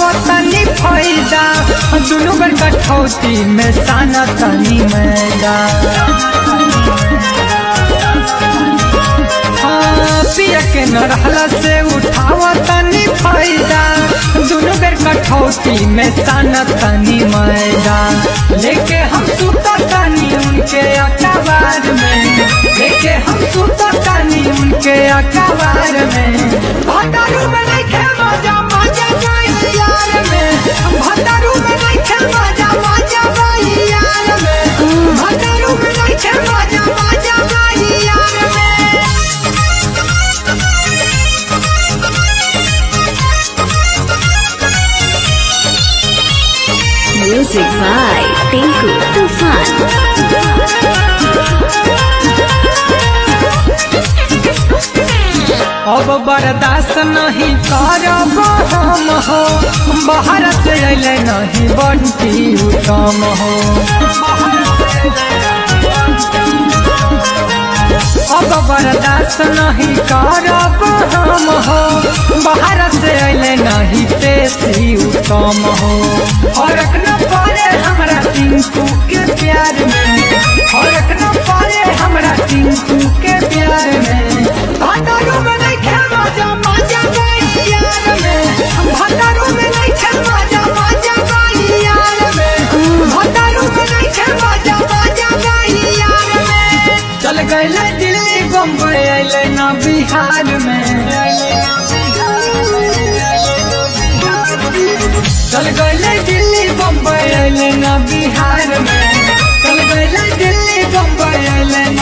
उठावा तनी फायदा दुनू बेर कठौती में साना तनी मैदा हाँ, पिया के न रहला से उठावा तनी फायदा दुनू बेर कठौती में साना तनी मैदा लेके हम सुता तनी उनके अखबार में लेके हम सुता तनी उनके अखबार में भतारू में नहीं खे मजा मजा गई यार में भतारू में नहीं खे मजा मजा गई यार में भतारू में नहीं खे मजा मजा गई यार में Music by Tinku Tufan. अब बर्दाश्त नहीं करब हम हो बाहर से अले नहीं बंटी उत्तम हो अब बर्दाश्त नहीं करब हम हो बाहर से अले नहीं तेसी उत्तम हो फर्क न पड़े हमरा टिंकू के प्यार में फर्क न पड़े हमरा टिंकू के प्यार में भतारू में नहीं खे मजा मजा गई यार में भतारू में नहीं खे मजा मजा गई यार में भतारू में नहीं खे मजा मजा गई यार में चल गए दिल्ली बम्बई अले ना बिहार में चल गए दिल्ली बम्बई अले ना बिहार में चल गए दिल्ली बम्बई अले